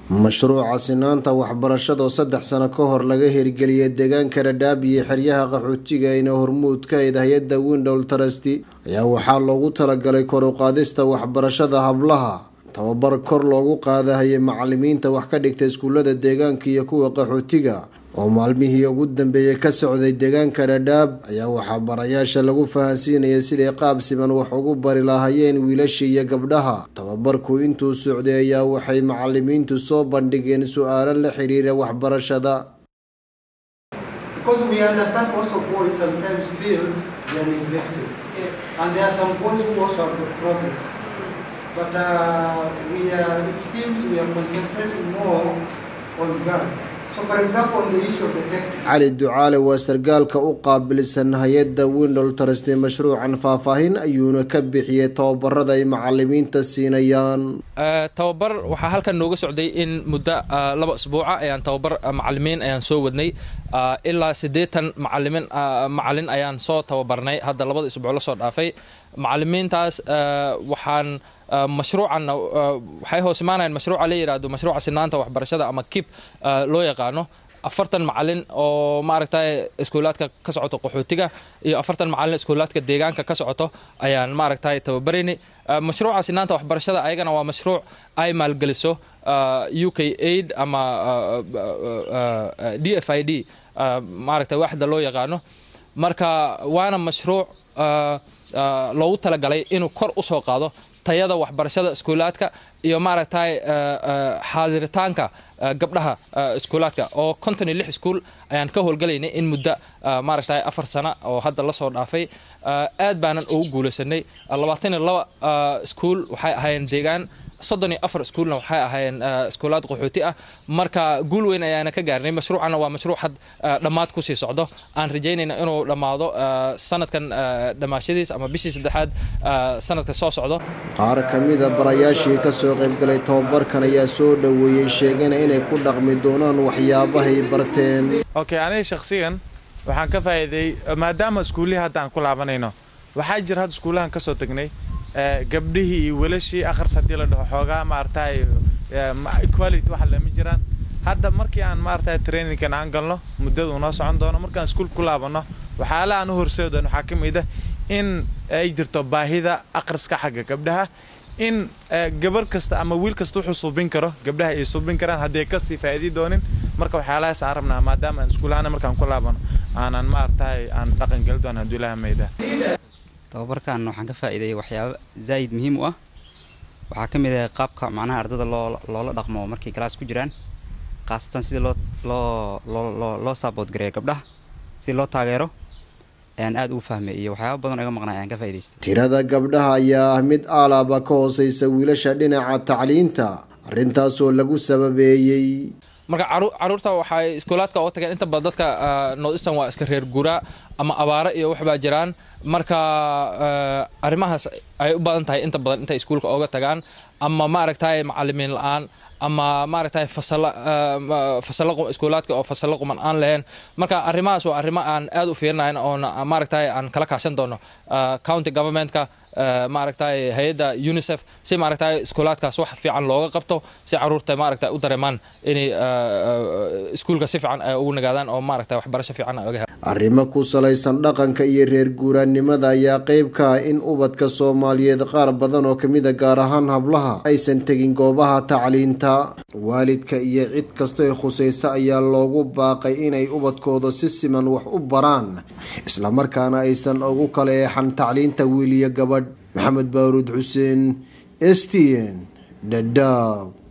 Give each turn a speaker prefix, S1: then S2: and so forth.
S1: mashruuca sinaanta waxbarashada oo saddex sano ka hor laga hirgeliyay deegaanka dhadhaab iyo xeryaha qaxootiga ayna hormuud ka ayd hay-adda window trusty ayaa waxaa loogu talagalay kor u qaadista waxbarashada hablaha tababar kor loogu qaadahayay macalimiinta wax ka dhigta iskuulada deegaanka iyo kuwa qaxootiga oo maalmihii ugu dambeeyay ka socday deegaanka dhadhaab ayaa waxaa barayaasha lagu fahansiinaya siday qaab siman wax ugu bari lahaayeen wiilasha iyo gabdhaha tababarku intuu socday ayaa waxay macalimiintu soo bandhigeen su-aalo la xiriira waxbarashada
S2: but uh, we are, it seems we are concentrating more on girls. So for example, on the issue of the text.
S1: cali ducaale waa sargaalka u qaabilsan hay-adda window trust mashruucan faahfaahin ayuuna ka bixiyey tababarada ay macalimiinta siinayaan
S3: tababar waxaa halkan nooga socday in muddo laba isbuuca ayaan tababar macalimiin ayaan soo wadnay ilaa siddeetan macalimin macalin ayaan soo tababarnay hadda labada isbuuc la soo dhaafay macalimiintaas waxaan mashruucan waxay hoos imaanayaan mashruuca la yidhaahdo mashruuca sinaanta waxbarashada ama kib loo yaqaano afartan macalin oo maaragtay iskuulaadka ka socoto qaxootiga iyo afartan macalin iskuulaadka deegaanka ka socoto ayaan maaragtay tababaraynay mashruuca sinaanta waxbarashada ayagana waa mashruuc ay maalgeliso u k aid ama d f i d maaragtay waaxda loo yaqaano marka waana mashruuc loogu talagalay inuu kor u soo qaado tayada waxbarashada iskuulaadka iyo maaragtay xaadiritaanka gabdhaha iskuulaadka oo konton iyo lix iskuul ayaan ka howlgalaynay in muddo maaragtay afar sano oo hadda lasoo dhaafay aad baanan ugu guulaysanay labaatan iyo laba iskuul waxay ahaayeen deegaan soddon iyo afar iskuulna waxay ahaayeen iskuulaad qaxooti ah marka guul weyn ayaana ka gaarnay mashruucana waa mashruuc had dhammaad kusii socdo aan rajaynayna inuu dhammaado sanadkan dhammaashadiis ama bishii saddexaad sanadka soo socdo
S1: qaar ka mida barayaashii kasoo qaybgalay tababarkan ayaa soo dhoweeyey sheegana inay ku dhaqmi doonaan waxyaabahay barteen
S4: okay aniga shakhsiyan waxaan ka faa'iiday maadaama iskuullihii hadda aan ku laabanayno waxaa jira hadda iskuullahan ka soo tagnay gabdhihii iyo welashii akhris haddii la dhaho xoogaa maaragtay equality waxa lama jiraan hadda markii aan maaragtay trainingkan aan galno muddadu noo socon doono markaan iskuul ku laabanno waxyaala aan u horseedi doono waxaa ka mid ah in ay jirto baahida akhriska xagga gabdhaha in gabar kasta ama wiil kasta wuxuu suubin karo gabdhaha ay suubin karaan haddii kasii faa'iidi doonin marka waxyaalahaas aan rabnaa maadaama aan iskuulahaana markaan ku laabano aanan maaragtay aan dhaqan geli doono hadduu ilaha mayda
S5: tababarkan waxaan ka faa'iideeyay waxyaabo zaa'id muhiim u ah waxaa ka mid ah qaabka macnaha ardada loo loola dhaqmo markay galaas ku jiraan khaasatan sidii loo loo loo loo saabood gareeyo gabdhaha si loo taageero ayaan aad ugu fahmay iyo waxyaaba badan oo iga maqnay ayaan ka faa'idaystay
S1: tirada gabdhaha ayaa ah mid aalaaba ka hooseysa wiilasha dhinaca tacliinta arrintaasoo lagu sababeeyey
S3: marka caruurta waxay iskuulaadka oo tageen inta badan dadka north eastern waa iska reer guuraa ama abaaro iyo waxbaa jiraan marka arrimahaas ay u badan tahay inta badan intay iskuulka ooga tagaan ama maaragtay macalimiin la-aan ama maaragtay fasalo fasalo iskuulaadka oo fasalo quman aan lahayn marka arrimahaas waa arrimo aan aad u fiirinayn oon maaragtay aan kala kaashan doono county governmentka maaragtay hay-adda unicef si maaragtay iskuulaadkaas wax fiican looga qabto si caruurta maaragtay u dareemaan inay iskuulka si fiican ay ugu nagaadaan oo maaragtay waxbarasho fiican ay oga helaan
S1: arrimo ku salaysan dhaqanka iyo reer guuraannimada ayaa qayb ka ah in ubadka soomaaliyeed qaar badan oo kamid a gaar ahaan hablaha aysan tegin goobaha tacliinta waalidka iyo cid kastoo khusaysa ayaa loogu baaqay inay ubadkooda si siman wax u baraan islamarkaana aysan ugu kala eexan tacliinta wiil iyo gabadh maxamed baaruud xuseen s t n dhadhaab